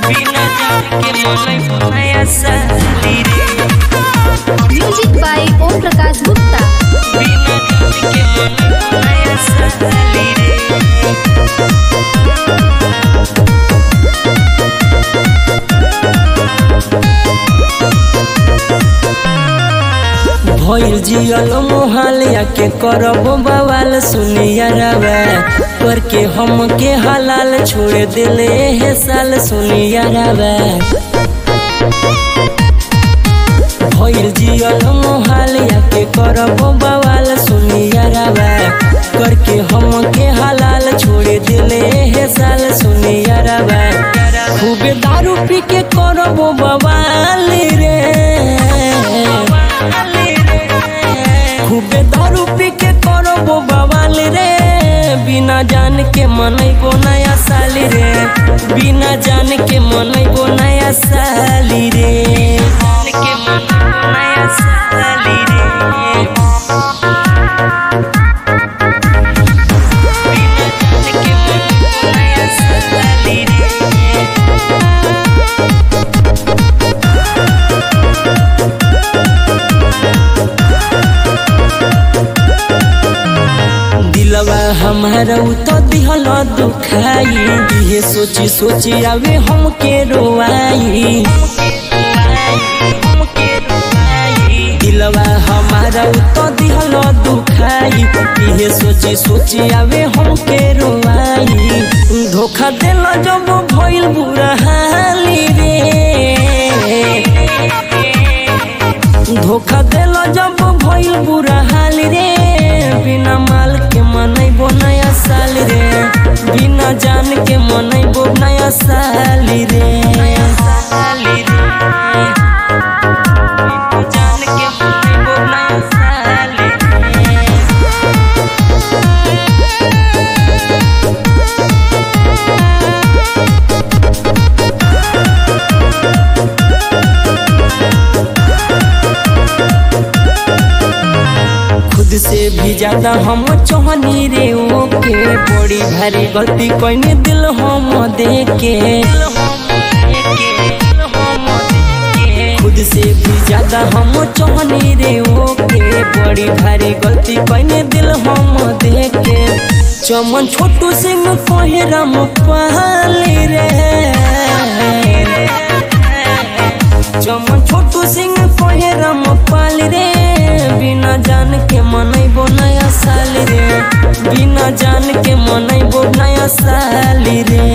बिना जान के मनई नया साली रे म्यूजिक बाय ओम प्रकाश गुप्ता बिना जान के मनई नया साली रे भइल जियल मोहालिया के करब बवाल सुनिया रवा करके हम के हलाल छोड़ दिले हे साल सुनिया रवा भइल जियल मोहालिया के करब बवाल सुनिया रवा करके हम के हलाल छोड़ दिले हे साल सुनिया रवा खूबे दारू पी के करब बवाल रे खूबे दारू पी के करबो बवाल रे बिना जान के मनैबो नया साल रे बिना जान के मनैबो नया साल रे जान के मनैबो नया साल रे बिना जान के मनैबो नया साल रे दिलवा हमारा उ तो दिहल दुखाई इहे सोची सोची आवे हमके रोवाई दिलवा हमारा उ तो दिहल दुखाई इहे सोची सोची आवे हमके रोवाई धोखा देल जब भइल बुरा हाली रे धोखा देल जब भइल बुरा हाल रे बिना माल के मनैबो नया साल रे बिना जान के मनैबो नया साल रे नया साल रे बिना जान के मनैबो नया साल रे खुद से भी ज्यादा हम चोहनी रे ओके बड़ी भारी गलती कोई दिल हम देके खुद से भी ज्यादा हम चोहनी रे ओके बड़ी भारी गलती कोई दिल हम देके चमन छोटू सिंह कहे राम पाली रे चमन छोटू सिंह कहे राम पाल रे बिना जान के मनैबो नया साल रे बिना जान के मनैबो नया साल रे